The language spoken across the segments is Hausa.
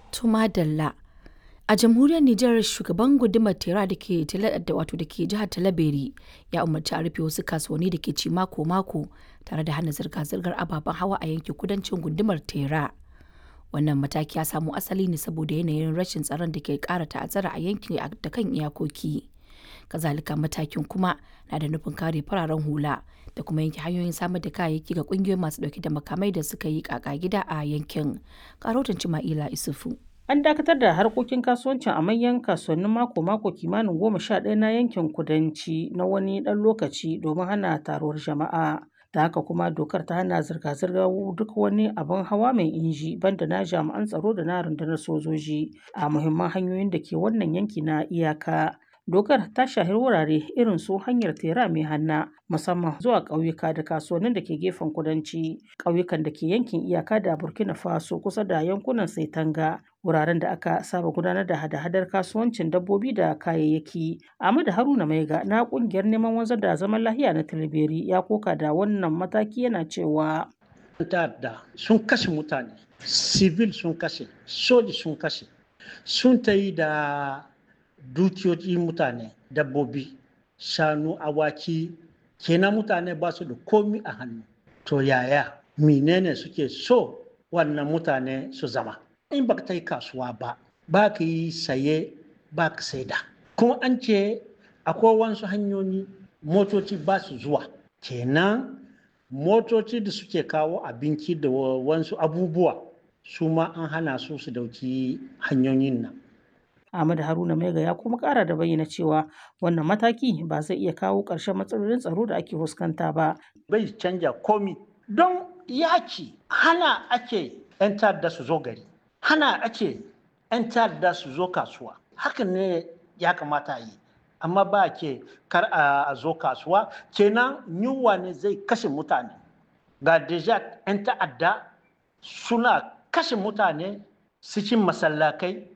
Tuma Dalla. A jamhuriyar Nijar shugaban gundumar Tera da ke wato da ke jihar Talabere ya umarci a rufe wasu kasuwanni da ke ci mako-mako tare da hana zirga-zirgar ababen hawa a yankin kudancin gundumar Tera. Wannan mataki ya samo asali ne saboda yanayin rashin tsaron da ke kara ta'azzara a yankin da kan iyakoki. Kazalika matakin kuma na da nufin kare fararen hula da kuma yanke hanyoyin samar da kayayyaki ga kungiyoyin masu dauke da makamai da suka yi kaka gida a yankin. Karotan Cima'ila Isufu. An dakatar da harkokin kasuwancin a manyan kasuwannin mako-mako kimanin goma sha ɗaya na yankin kudanci na wani ɗan lokaci domin hana taruwar jama'a. Da haka kuma dokar ta hana zirga-zirgar duk wani abin hawa mai inji banda na jami'an tsaro da na rundunar sojoji a muhimman hanyoyin da ke wannan yanki na iyaka. Dokar ta shahi wurare irin su hanyar tera mai hanna musamman zuwa ƙauyuka da kasuwannin da ke gefen kudanci, ƙauyukan da ke yankin iyaka da Burkina Faso kusa da yankunan Saitanga, wuraren da aka saba gudanar da hada-hadar kasuwancin dabbobi da kayayyaki. Ahmadu Haruna Maiga na ƙungiyar neman wanzar da zaman lahiya na Tilberi ya koka da wannan mataki yana cewa. ta'adda sun kashe mutane, civil sun kashe, soji sun kashe, sun ta yi da dukiyoyi mutane dabbobi shanu awaki kenan mutane ba su da komi a hannu to yaya menene suke so wannan mutane su zama in ba ta yi kasuwa ba ba ka yi saye ba ka saida kuma an ce akwai wasu hanyoyi motoci ba su zuwa kenan motoci da suke kawo abinci da wasu abubuwa su ma an hana su su dauki hanyoyin nan Ahmad Haruna Maiga ya kuma kara da bayyana cewa wannan mataki ba zai iya kawo ƙarshen matsalolin tsaro da ake fuskanta ba. Bai canja komi don yaki hana ake 'yan ta'adda su zo gari, hana ake 'yan ta'adda su zo kasuwa. Hakan ne ya kamata yi, amma ba ke kar a zo kasuwa kenan yunwa ne zai kashe mutane. Ga deja 'yan ta'adda suna kashe mutane cikin masallakai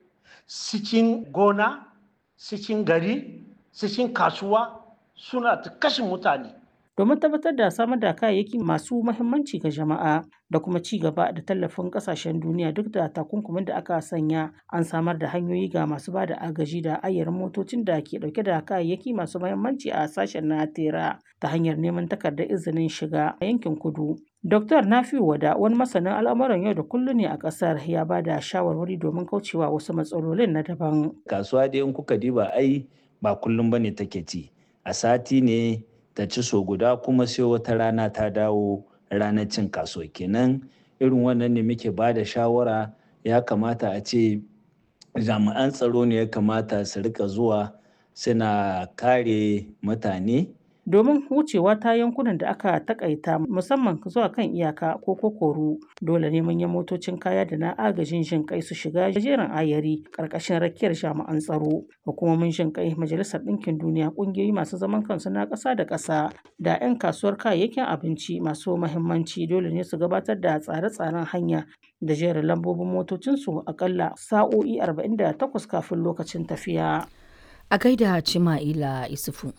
cikin gona cikin gari cikin kasuwa suna ta kashe mutane domin tabbatar da samar da kayayyaki masu mahimmanci ga jama'a da kuma ci gaba da tallafin kasashen duniya duk da takunkumin da aka sanya an samar da hanyoyi ga masu ba da agaji da ayyarin motocin da ke dauke da kayayyaki masu mahimmanci a sashen na tera ta hanyar neman takardar izinin shiga a yankin kudu Dr. Nafiu Wada wani masanin al'amuran yau da kullum ne a ƙasar ya ba da shawarwari domin kaucewa wasu matsalolin na daban. Kasuwa dai in kuka diba ai ba kullum bane take ci. A sati ne ta ci so guda kuma sai wata rana ta dawo ranar cin kasuwa kenan irin wannan ne muke ba da shawara ya kamata a ce jami'an tsaro ne ya kamata su rika zuwa suna kare mutane domin wucewa ta yankunan da aka takaita musamman zuwa kan iyaka ko kokoru dole ne manyan motocin kaya da na agajin jin kai su shiga jerin ayari karkashin rakiyar jami'an tsaro hukumomin jin kai majalisar ɗinkin duniya ƙungiyoyi masu zaman kansu na ƙasa da ƙasa da 'yan kasuwar kayayyakin abinci masu mahimmanci dole ne su gabatar da tsare-tsaren hanya da jerin lambobin motocinsu akalla sa'o'i 48 kafin lokacin tafiya. A gaida Cima'ila Isufu.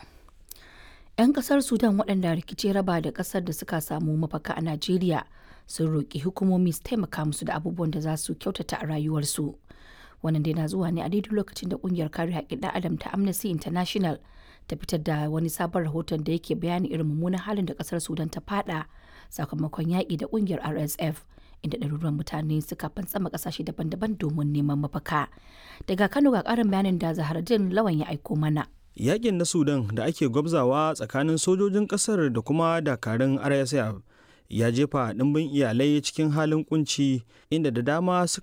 'Yan kasar Sudan waɗanda rikici raba da ƙasar da suka samu mafaka a Najeriya sun roƙi hukumomi su taimaka musu da abubuwan da za su kyautata a rayuwarsu. Wannan dai na zuwa ne a daidai lokacin da ƙungiyar kare haƙƙin ɗan adam ta Amnesty International ta fitar da wani sabon rahoton da yake bayani irin mummunan halin da ƙasar Sudan ta fada sakamakon yaƙi da ƙungiyar RSF. inda ɗaruruwan mutane suka fantsama ƙasashe daban-daban domin neman mafaka. Daga Kano ga ƙarin bayanin da Zaharaddin Lawan ya aiko mana. Yakin na Sudan da ake gwabzawa tsakanin sojojin ƙasar da kuma dakarun RSF ya jefa ɗimbin iyalai cikin halin kunci inda da dama suka